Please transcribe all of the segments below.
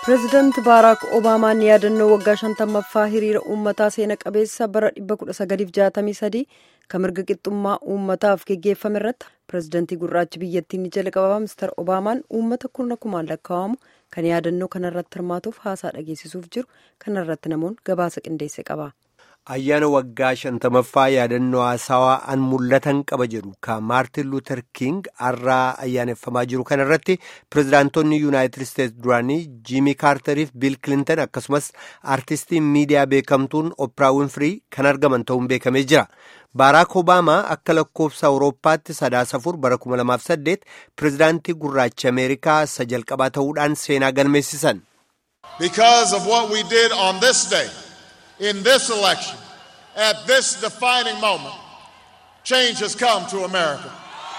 pireezidaanti baaraak obaamaan yaadannoo waggaa shantammaffaa hiriira uummataa seena qabeessa bara 1963 kan mirga qixxummaa uummataaf geggeeffame irratti pireezidaantii gurraachi biyyattii ni jalqabaa mister obaamaan uummata kurna kumaan lakkaa'amu kan yaadannoo kanarratti hirmaatuuf haasaa dhageessisuuf jiru kanarratti namoonni gabaasa qindeesse qaba. ayyaana waggaa shantamaffaa yaadannoo haasawaa an mul'atan qaba jedhu kan maartin luuter king har'aa ayyaaneffamaa jiru kanarratti pirezidaantonni yuunaayitid isteetsi duraanii jiimii kaartariif biil kilintan akkasumas aartistiin miidiyaa beekamtuun operaa winfirii kan argaman ta'uun beekamee jira baaraak obaamaa akka lakkoofsa awurooppaatti sadaasa afur bara 2008 pirezidaantii gurraacha ameerikaa isa jalqabaa ta'uudhaan seenaa galmeessisan. because of what we did on this day. in this election, at this defining moment, change has come to America.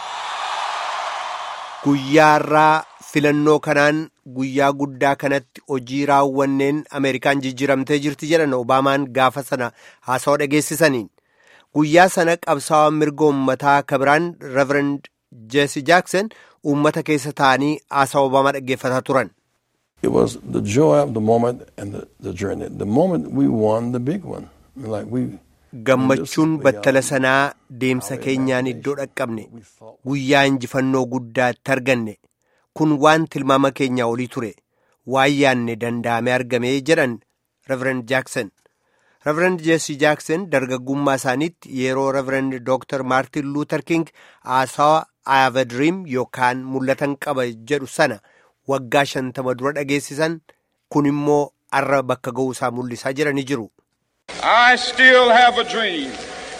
Guyyaa irraa filannoo kanaan guyyaa guddaa kanatti hojii raawwanneen Ameerikaan jijjiiramtee jirti jedhan Obaamaan gaafa sana haasawaa dhageessisaniin. Guyyaa sana qabsaa'aa mirga uummataa kabiraan Reverend Jesse Jackson uummata keessa taa'anii haasawaa Obaamaa dhaggeeffataa turan. It was the joy of the moment and the, the journey. The moment we won the big one. Like we, Gammachuun battala sanaa deemsa keenyaan iddoo dhaqqabne guyyaa injifannoo guddaatti arganne kun waan tilmaama keenyaa olii ture waan yaanne danda'ame argame jedhan Reverend Jackson. Reverend Jesse Jackson dargaggummaa isaaniitti yeroo Reverend Dr. Martin Luther King haasawaa I have a dream yookaan mul'atan qaba jedhu sana. waggaa shantama dura dhageessisan kun immoo arra bakka ga'uu isaa mul'isaa jiranii jiru. I still have a dream.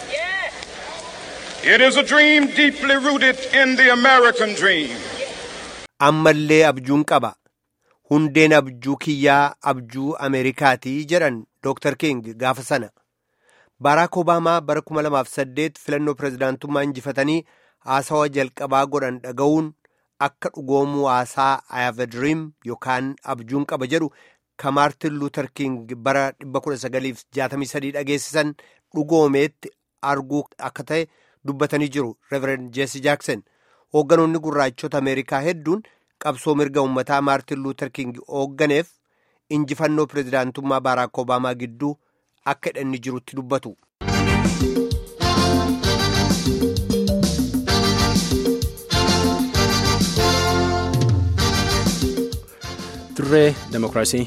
It is a dream deeply rooted in the American dream. Ammallee abjuun qaba. Hundeen abjuu kiyyaa abjuu Ameerikaatii jedhan Dr. King gaafa sana. Baaraak Obaamaa bara 2008 filannoo pirezidaantummaa injifatanii haasawaa jalqabaa godhan dhaga'uun akka dhugoomuu haasaa I have a dream yookaan abjuun qaba jedhu kan Maartin Luther King bara 1963 dhageessisan dhugoomeetti arguu akka ta'e dubbatanii jiru Reverend Jesse Jackson. Hoogganoonni gurraachota Ameerikaa hedduun qabsoo mirga uummataa Maartin Luther King hoogganeef injifannoo pirezidaantummaa Baaraak Obaamaa gidduu akka hidhanni jirutti dubbatu. dirree demokiraasii.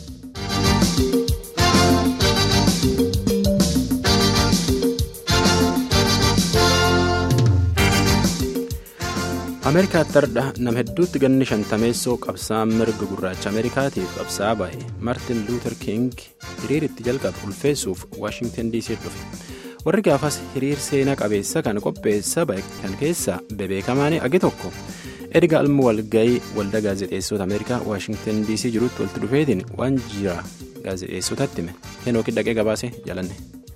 ameerikaatti hardha nama hedduutti ganni shantameessoo qabsaa mirga gurraacha ameerikaatiif qabsaa bahe maartin luuter king hiriiritti jalqabe ulfeessuuf waashingtan dc dhufe warri gaafas hiriir seenaa qabeessa kan qopheessa bahe kan keessa bebeekamaan agi tokko. erga almu walgayii waldaa gaazexeessota ameerikaa waashingtan dc jirutti walitti dhufeetiin waan jira gaazexeessotatti hime henookii dhaqee gabaase jalanne.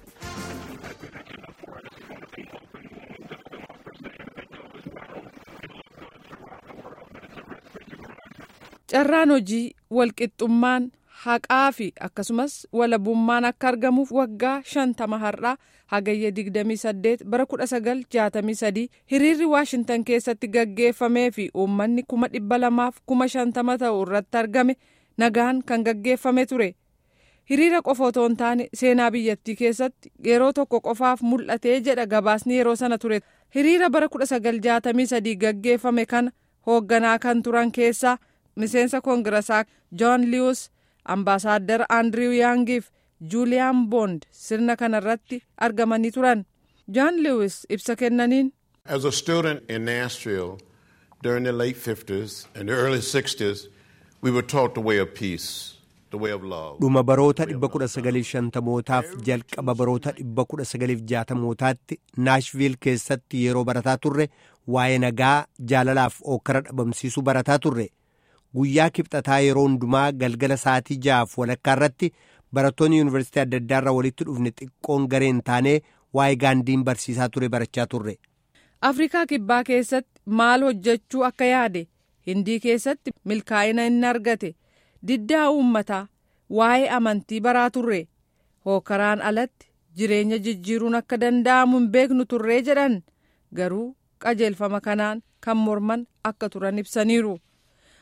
carraan hojii walqixxummaan haqaa fi akkasumas walabummaan akka argamuuf waggaa shantama har'aa hagayya 28 bara 1963 hiriirri waashintan keessatti gaggeeffamee fi uummanni kuma dhibba lamaaf kuma shantama ta'u irratti argame nagaan kan gaggeeffame ture hiriira qofa otoo hin taane seenaa biyyattii keessatti yeroo tokko qofaaf mul'atee jedha gabaasni yeroo sana ture hiriira bara 1963 gaggeeffame kana hoogganaa kan turan keessaa miseensa koongirasaa joon liwus ambaasaaddar aandiriw yaangiif juuliyaan boond sirna kanarratti argamanii turan joon liwis ibsa kennaniin. As a student in Nashville during the late 50s and the early 60s, we were taught the way of peace. dhuma baroota 1950mootaaf jalqaba baroota 1960mootaatti naashviil keessatti yeroo barataa turre waa'ee nagaa jaalalaaf ookkara dhabamsiisuu barataa turre guyyaa kibxataa yeroo hundumaa galgala sa'aatii ja'aaf walakkaa irratti barattoonni yuunivarsiitii adda addaa irraa walitti dhufne xiqqoon gareen taanee waa'ee gaandiin barsiisaa ture barachaa turre. afrikaa kibbaa keessatti maal hojjechuu akka yaade hindii keessatti milkaa'ina inni argate. diddaa uummataa waa'ee amantii baraa turre hookaraan alatti jireenya jijjiiruun akka danda'amu hin beeknu turree jedhan garuu qajeelfama kanaan kan morman akka turan ibsaniiru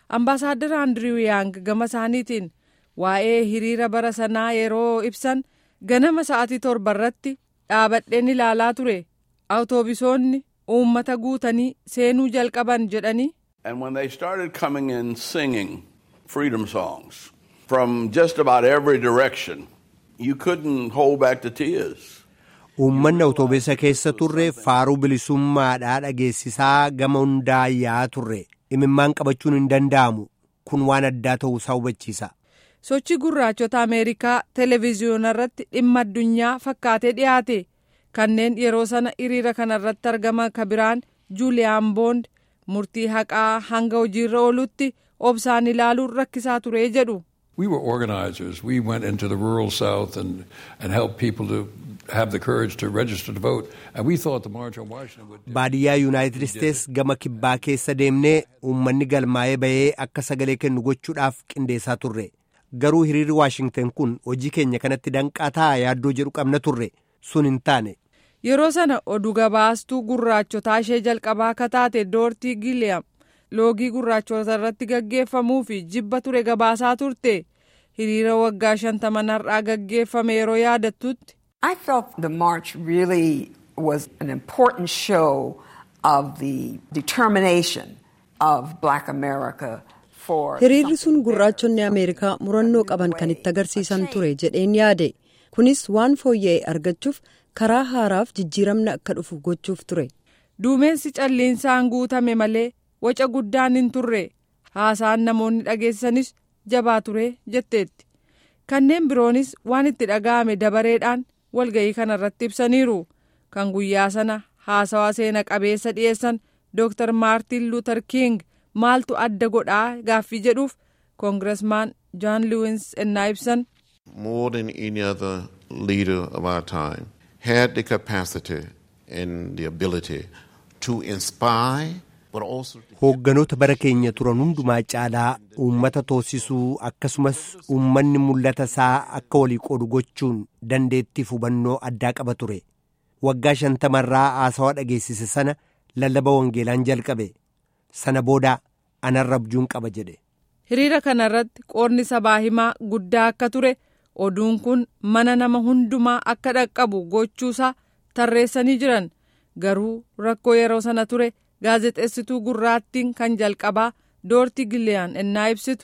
Ambaasaadar Andiriw Yaang gama isaaniitiin waa'ee hiriira bara sanaa yeroo ibsan ganama sa'aatii torba irratti dhaabadheen ilaalaa ture awutoobisoonni uummata guutanii seenuu jalqaban jedhanii. And when they started coming in singing freedom songs from just about every direction, you couldn't hold back the tears. Uummanni awutoobisa keessa turre faaruu bilisummaadhaa dhageessisaa gama hundaa yaa turre imimmaan qabachuun hin danda'amu kun waan addaa ta'uu isaa hubachiisa. sochii gurraachota ameerikaa televezyiyoona irratti dhimma addunyaa fakkaatee dhiyaate kanneen yeroo sana hiriira kanarratti argaman kabiraan juuliyaan boond murtii haqaa hanga hojiirra oolutti obsaan ilaaluun rakkisaa ture jedhu. We were organizers. We went into the rural South and, and helped people to have the courage to register to vote. And we thought the March on Washington would. Baadiyyaa Yuunaayitid Isteets gama kibbaa keessa deemnee uummanni galmaa'ee bahee akka sagalee kennu gochuudhaaf qindeessaa turre. Garuu hiriirri Waashingten kun hojii keenya kanatti danqaa ta'a yaaddoo jedhu qabna turre sun hin taane. Yeroo sana oduu gabaastuu gurraachotaa ishee jalqabaa akka taate Doortii Giliyam loogii gurraachota irratti gaggeeffamuu fi jibba ture gabaasaa turte hiriira waggaa shantaman har'aa gaggeeffame yeroo yaadattutti. I felt the march really was an important show of the determination of Black America for. Hiriirri sun gurraachonni Ameerikaa murannoo qaban kan itti agarsiisan ture jedheen yaade. Kunis waan fooyya'e argachuuf karaa haaraaf jijjiiramna akka dhufu gochuuf ture. Duumessi calliinsaan guutame malee waca guddaan hin turre haasaan namoonni dhageessanis jabaa ture jetteetti. Kanneen biroonis waan itti dhaga'ame dabareedhaan walga'ii kanarratti ibsaniiru. Kan guyyaa sana haasawaa seena qabeessa dhiyeessan Dr. Maartin Luther King maaltu adda godhaa gaaffii jedhuuf koongiresmaan John Lewis ennaa ibsan. more than any other leader of our time, had the capacity and the ability to inspire, but also to Hoogganoota bara keenya turan hundumaa caalaa uummata toosisuu akkasumas uummanni mul'ata isaa akka walii qoodu gochuun dandeettiif hubannoo addaa qaba ture. Waggaa shantamarraa haasawaa dhageessise sana lallaba wangeelaan jalqabe. Sana booda anarra abjuun qaba jedhe. Hiriira kanarratti qoodni sabaa himaa guddaa akka ture oduun kun mana nama hundumaa akka dhaqqabu gochuusaa tarreessanii jiran garuu rakkoo yeroo sana ture gaazexeessituu gurraattiin kan jalqabaa doortii giliyaan ennaa ibsitu.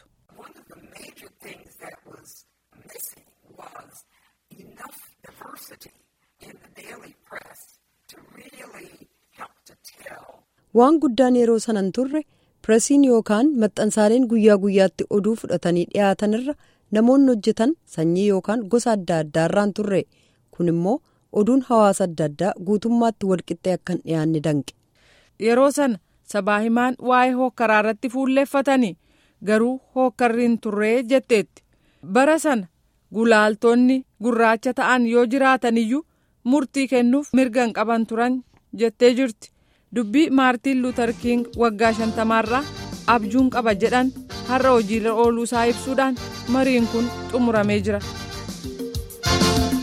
Waan guddaan yeroo sanan turre pireesiin yookaan maxxansaaleen guyyaa guyyaatti oduu fudhatanii dhiyaatanirra namoonni hojjetan sanyii yookaan gosa adda addaarraan turre kun immoo oduun hawaasa adda addaa guutummaatti walqixxee akka hin dhiyaanne danqe. Yeroo sana sabaa himaan waa'ee hookkaraa irratti fuulleeffatanii garuu hookkarri hin turree jetteetti. Bara sana gulaaltonni gurraacha ta'an yoo jiraatan iyyuu murtii kennuuf mirga hin qaban turan jettee jirti. Dubbii Maartiin Luuter King waggaa shantamaarraa abjuun qaba jedhan har'a hojiirra ooluu isaa ibsuudhaan mariin kun xumuramee jira.